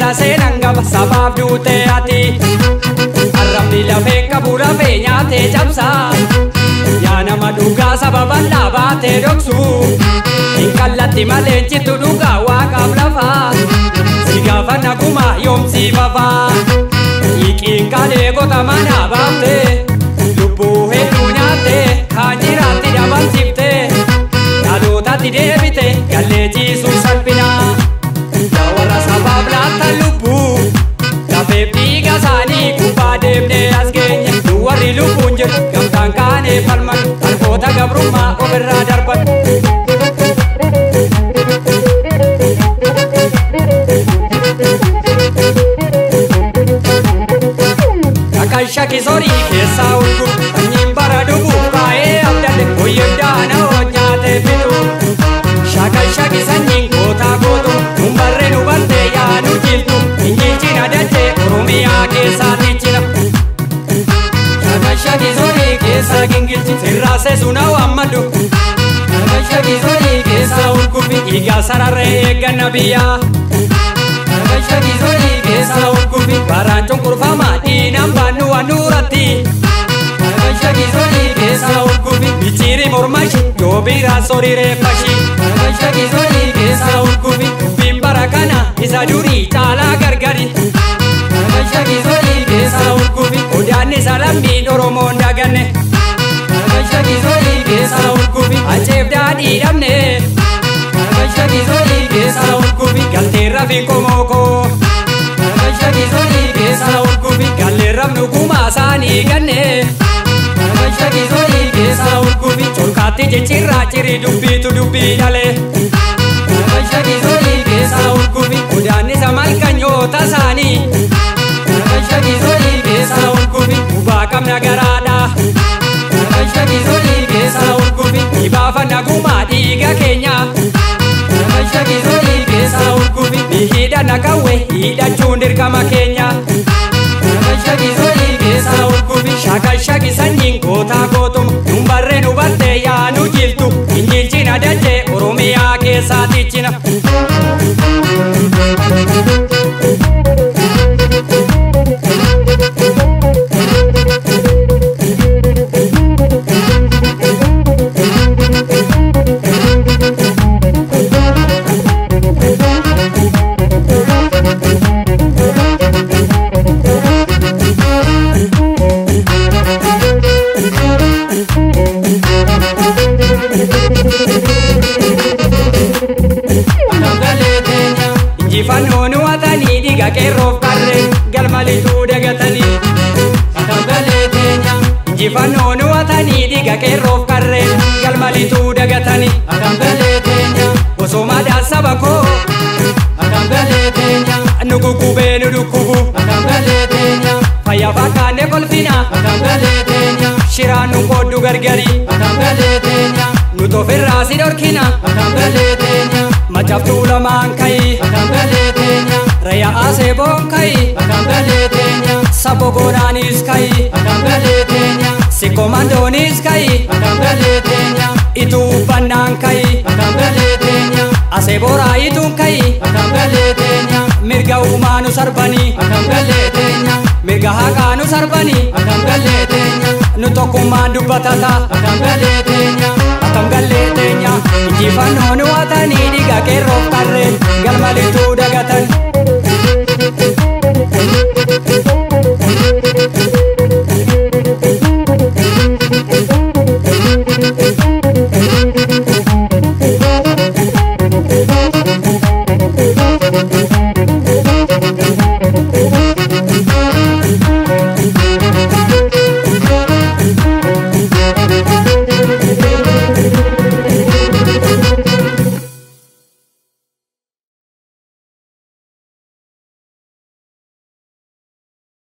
seenan qaba sabaaf duutee ati arrabni lafee qabu rafee nyaatee cabsaa yaa nama dhugaa sababa dhaabatee dhoksu hin kallatti malee citu dhugaa waaqaaf lafaa si gaafa naguma yoomsii fafaa hiiqiin kalee qotamaa dhaabaftee lubbuu hedduu nyaattee kaan jiraatti dabalchiftee dhalootatti deebite gallee ciisuu salphinaa yaa warra sabaaf laatta lubbuu lafeef dhiiga isaanii gubbaa deemnee as geenye nu warri lubbuun jiru gamtaan kaanee falman harkoota gabrummaa ofirraa darban. Kan shakisorii keessaa urgu sanyiin bara dhugu baay'ee abdate hoyyaddaana hojjaatee fidu. Shakan shaki sanyiin gootaa gootu nun barree nu bartee yaa nu jiltu injilchina dachee oromiyaa keessaa tichina. Shakan shakisorii keessaa gingilchi sirraasee suna waammadhu. Shakan shakisorii keessaa urgufi dhiigaa sararree eegganna biyyaa. Shakan shakisorii keessaa urgufi baraan cunqurfamaa diinaan baannu waan nuuratti. Shakan shakisorii keessaa urgufi micciiri mormashi yoo biraa sorii reeffashi. Shakan shakisorii keessaa urgufi dubbiin bara kana isa durii caalaa gargari. Shakan shakisorii keessaa urgufi odaan isa lammiin oromoon daganne. Shakan shakisorii keessaa urgufi acheef daadhii dhabne. Shakan shakisorii keessaa urgufi galteerra fi komookoo. Shakan shakisorii keessaa urgufi galleerraaf nugumaa isaanii ganne. Shakan shakisorii keessaa urgufi colkaatti ciccirraa cirii dubbiitu dubbii dhalee. Shakan shakisorii keessaa urgufi odaan isa malkanyoota isaanii. Shakan shakisorii keessaa urgufi gubaa qabna garaadha. Shakan shakisorii keessaa urgufi dhibaafa nagumaa dhiiga keenya. Shakan shakisorii keessaa urgufi ni hidhana qawwe hidhachuun dirqama keenya. Shakan shakisorii keessaa urgufi shakan shaki sanyiin gootaa gootuma nun barree nu bartee yaa nu jiltu injilchina dachee oromiyaa keessaa tichina. injifannoon watanii dhiiga qeerroof qarree galmalituu dagatanii katagalee teenya injifannoon watanii dhiiga qeerroof qarree galmalituu dagatanii katagalee teenya bosomaadhaan saba koo katagalee teenya nu guggubee nu dhukkubu katagalee teenya fayyaa fakkaanne kolfina katagalee teenya shiraan nu qooddu gargari katagalee teenya nu tofirraa si dhorkina katagalee teenya macaftuu lamaan kayi katagalee teenya rayyaa aseeboon kayi katagalee teenya sabo goonaanis kayi katagalee teenya sikomandoonis kayi katagalee teenya ituu uffannaan kayi katagalee teenya aseebooraa ituun kayi katagalee teenya mirga uumaa nu sarbanii katagalee teenya mirga haqaa nu sarbanii katagalee teenya nu tokkummaan dubbatata katagalee teenya katagalee teenya injifannoon watanii dhiiga qeerroof qarree galmalituu dagata.